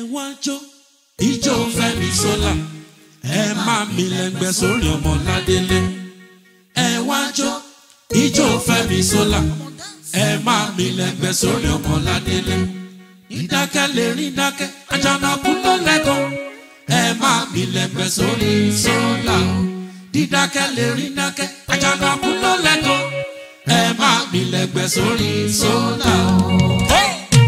wá jó ijó fẹ́mi sólà ẹ máa mi lẹ́ngbẹ́ sórí ọmọ ládélé ẹ wá jó ijó fẹ́mi sólà ẹ máa mi lẹ́ngbẹ́ sórí ọmọ ládélé ìdákẹ́ lè rí dákẹ́ àjànàkú ló lẹ́kọ̀ọ́ ẹ máa mi lẹ́ngbẹ́ sórí sólà dídákẹ́ lè rí dákẹ́ àjànàkú ló lẹ́kọ̀ọ́ ẹ máa mi lẹ́ngbẹ́ sórí sólà. Hey!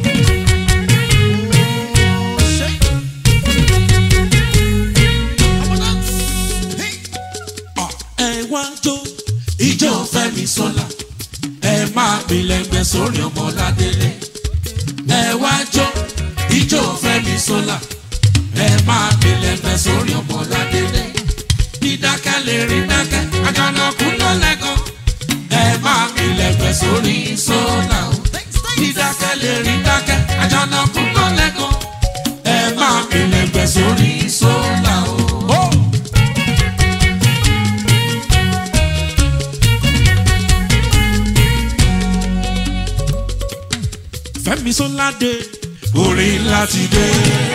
ẹ wá jó ijó fẹ́mi sọ́la ẹ máa mi lẹ́gbẹ́ sórí ọmọ ládélé ẹ wá jó ijó fẹ́mi sọ́la ẹ máa mi lẹ́gbẹ́ sórí ọmọ ládélé dídákẹ́ lè rí dákẹ́ àjànàkú ló lẹ́kọ̀ọ́ ẹ máa mi lẹ́gbẹ́ sórí sọ́la o dídákẹ́ lè rí dákẹ́ àjànàkú ló lẹ́kọ̀ọ́ ẹ máa mi lẹ́gbẹ́ sórí sọ́la o. Oh! fẹ́mi sọ́ládé orin láti dé.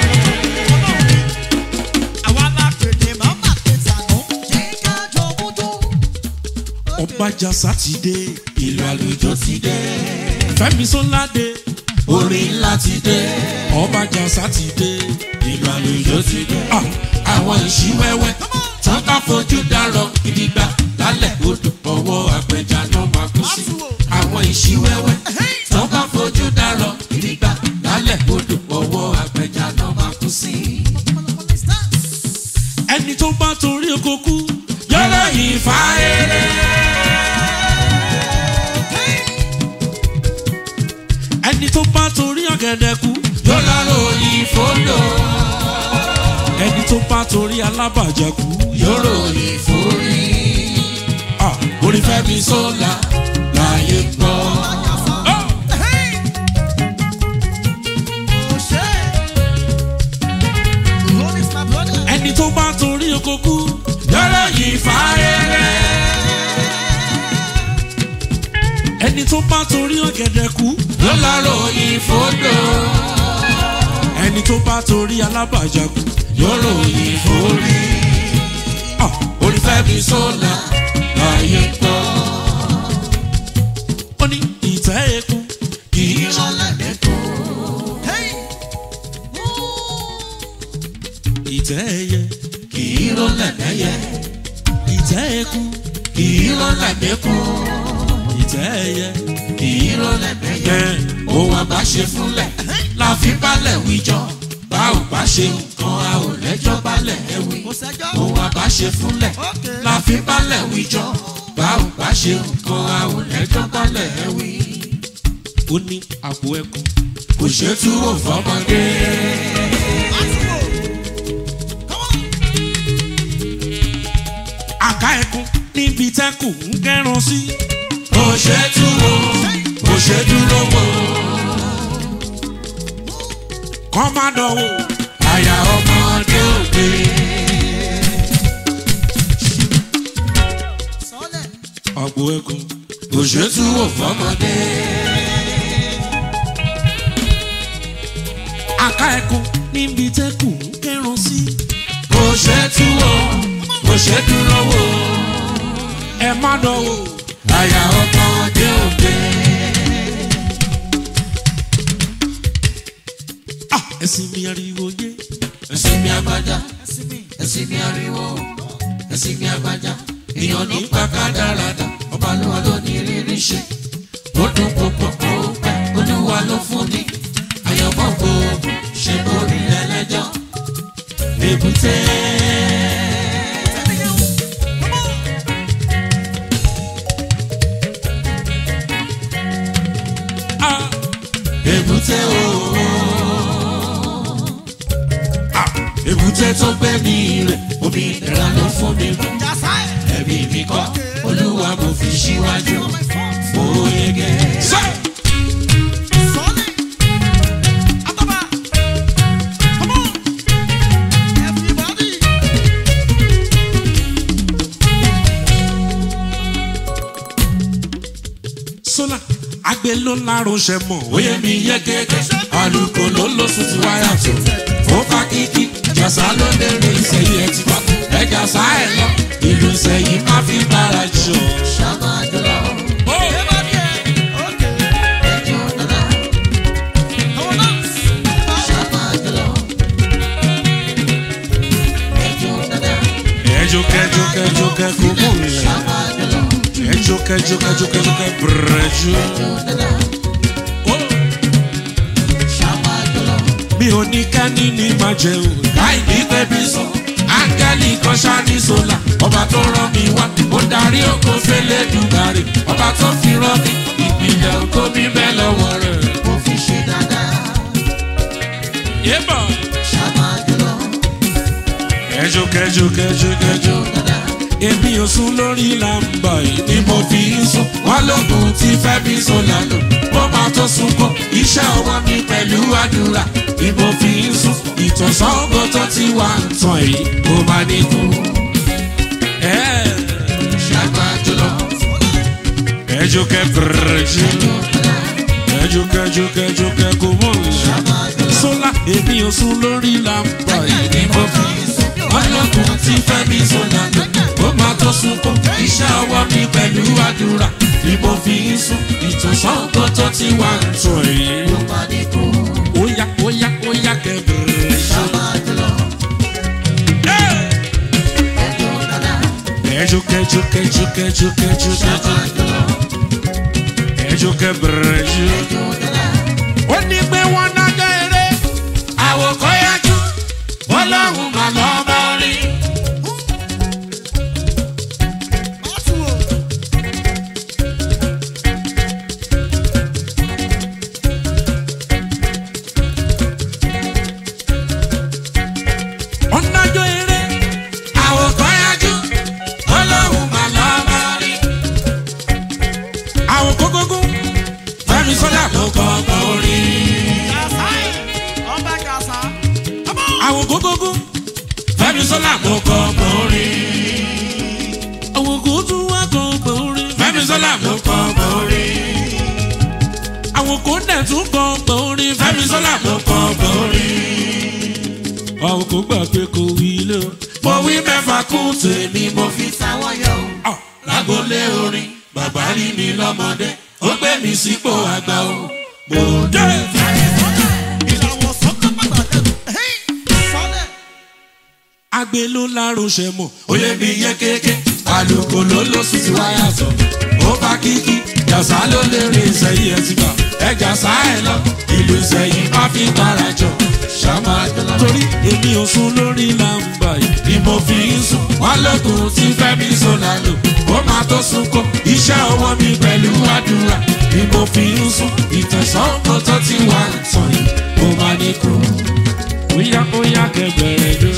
ọbàjà sátidé ìlú àlùjọ ti dé. fẹ́mi sọ́ládé orin láti dé. ọbàjà sátidé ìlú àlùjọ ti dé. àwọn ìṣíwẹ́wẹ́ tó bá fojú dárọ̀ gidigba lálẹ́ odò ọwọ́ àpẹja náà máa kú sí. àwọn ìṣíwẹ́wẹ́ tó bá fojú dárọ̀ gidigba lálẹ́ odò ọwọ́ àpẹja náà máa kú sí. ẹni tó bá torí oko kú yọ̀rọ̀ yìí fa eré. ẹni tó bá torí ọ̀gẹ̀dẹ̀ kú yọ̀rọ̀ ròyìn fòlò. ẹni tó bá torí alábàjẹ́ kú yọ̀rọ̀ ròyìn fòrí. orí fẹ́mi sọ́la láyé gbọ́. ẹni tó bá torí oko kú yọ̀rọ̀ yìí fa eré. ẹni tó bá torí ọ̀gẹ̀dẹ̀ kú ló lọ́rọ̀ yìí fòdò. ẹni tó bá torí alábàjá kú yọ̀rọ̀ yìí forí. Ah, orí fẹ́mi sọ́la láyé gbọ́. ó ní ìtẹ́ eku kì í rọlẹ̀ lẹ́kọ̀ọ́. ìtẹ́ ẹyẹ kì í rọlẹ̀ lẹ́yẹ. ìtẹ́ eku kì í rọlẹ̀ lẹ́kọ̀ọ́. ìtẹ́ ẹyẹ kì í rọlẹ̀ lẹ́yẹ. ohun àbá ṣe fúnlẹ̀ la fi balẹ̀ wíjọ. bá ò bá ṣe nǹkan a ò lẹ́jọ́ balẹ̀ ẹ wí. ohun àbá ṣe fúnlẹ̀ la fi balẹ̀ wíjọ. bá ò bá ṣe nǹkan a ò lẹ́jọ́ balẹ̀ ẹ wí. ó ní àpò ẹkùn kò ṣe túwò fọmọdé. àká ẹkùn níbi tẹ́kùn ń kẹ́ran sí. kò ṣe túwò kò ṣe dúró wò. kọ́ má dánwò àyà ọmọdé òde. àpò ẹkùn kò ṣe túwò fọmọdé. àká ẹkùn níbi tẹ́kùn ń kẹ́ran sí. kò ṣe túwò kò ṣe dúró wò. ẹ má dánwò àyà ọmọdé òde. Ah, ẹ̀sìn mi ariwo yé. ẹ̀sìn mi agbada ẹ̀sìn mi ariwo ẹ̀sìn mi agbada èèyàn ní pàkádàràdà ọba lówa ló ní rírí ṣe ó dún púpọ̀ ó pẹ́ olúwa ló fún ni àyànmọ́ gbogbo ṣe borí ẹlẹ́jọ́ èbúté. Ah, èbúté ooo èbúté tó gbé mi rẹ̀ omi ìdẹ̀ra ló fún mi mú ẹ̀mí mi kọ́ olúwa mo fi síwájú mo yege. sólà àgbẹ̀ ló lárò ṣe mọ̀ ó yẹ mi yẹ kéèké alùkò ló lọ sùn ti wáyà tó ó jàsá ló lè rí ìsẹ̀yìn ẹ̀ ti wá ẹ jàsá ẹ̀ lọ ìlú ìsẹ̀yìn má fi bára jọ. ẹjọ kẹjọ kẹjọ kẹkọ mọ ilẹ ẹjọ kẹjọ kẹjọ kẹjọ kẹ brẹjọ. mi ò ní kání ní máa jẹ o. láì ní pẹ́bí sọ áńgẹ́lì kan ṣáání sólà ọba tó rán mi wá ó darí oko fẹ́lẹ́ dùgbàrè ọba tó fi rán mi ìpìlẹ̀ oko mi bẹ́ẹ̀ lọ́wọ́ rẹ̀. yébọ̀ kẹjọ kẹjọ kẹjọ kẹjọ èmi ò sùn lórí làǹbà yìí ni mo fi ń sùn wọn lóògùn tí fẹ́mi sọlá lò ó máa tó sunkún iṣẹ́ ọwọ́ mi pẹ̀lú àdúrà ni mo fi ń sùn ìtọ̀sán ògo tó ti wà ń tàn yìí ó máa ní kú. ṣàgbà jùlọ. kẹjọ kẹ bẹrẹjì kẹjọ kẹjọ kẹjọ kẹ kò mọ ilẹ̀ sọlá èmi ò sùn lórí làǹbà yìí ni mo fi ń sùn ọlọ́kùn tí fẹ́mi sọ̀nà lò ó máa tó sunkún iṣẹ́ ọwọ́ mi pẹ̀lú àdúrà ni mo fi ń sùn ìtòsán ògo tó ti wà ń tàn yìí. óyá óyá óyá kẹbìrì ṣe. kẹjọ kẹjọ kẹjọ kẹjọ kẹjọ kẹjọ kẹjọ kẹbìrì ṣe. ó ní pé wọ́n nájọ́ eré àwòkọ́ yájú ọlọ́run mà lọ́ bá rí. ọ̀nàjọ́ eré àwòkọ́ yájú ọlọ́run mà lọ́ bá rí. àwòkọ́ gógó fẹ́mi sọ́dà ló kọ́ ọgbọ́n orí. àwòkọ́ gógó fẹ́mi sọ́dà ló kọ́ ọgbọ́n orí. àwòkọ́ tún wá kọ́ ọgbọ́n orí. fẹ́mi sọ́dà ló kọ́ ọgbọ́n orí. àwòkọ́ dẹ̀ tún kọ́ ọgbọ́n orí. fẹ́mi sọ́dà ló kọ́ ọgbọ́n orí. àwòkọ́ gbà pé kò wí lé o. mo wí mẹ́fà kún tèmi mo fi táwọn yọ o. lágbolé orin bàbá rí mi lọ́mọdé ó gbé mi sípò àgbà o. mo dé. agbe ló láròṣẹ mọ oyè mi yẹ kéèké àlùkò ló ló sì ti wáyà tọ ó bá kíkí jàsá ló lè rí ìsẹyìn ẹ ti gbà ẹ jàsá ẹ lọ ìlú ìsẹyìn má fi bára jọ ṣàmà torí èmi ò sùn lórí làǹbà yìí ni mo fi ń sùn wọn lókun tí fẹmi sọlá lò ó máa tó sunkún iṣẹ ọwọ mi pẹlú àdúrà ni mo fi ń sùn ìtẹ̀sán kò tó ti wà tán yìí mo máa ní kú. Oya oya kẹgbẹrẹ ló.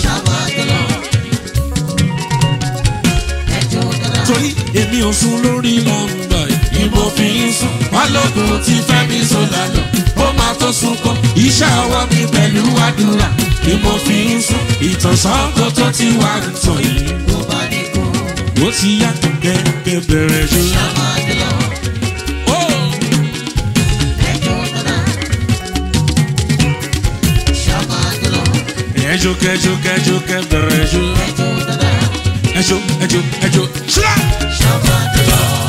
torí èmi ò sùn lórí lọ́ńdà yìí mo fi ń sùn balógun tí fẹ́mi sọ̀lá lọ ó máa tó sunkún iṣẹ́ ọwọ́ mi pẹ̀lú àdúrà ni mo fi ń sùn ìtànsán kó tó ti wà ń tàn yìí. ó ti yá kẹ̀kẹ́ bẹ̀rẹ̀ jù. Ó. ẹjọ kẹjọ kẹjọ kẹbẹrẹ jù. ẹjọ ẹjọ ẹjọ ṣílá.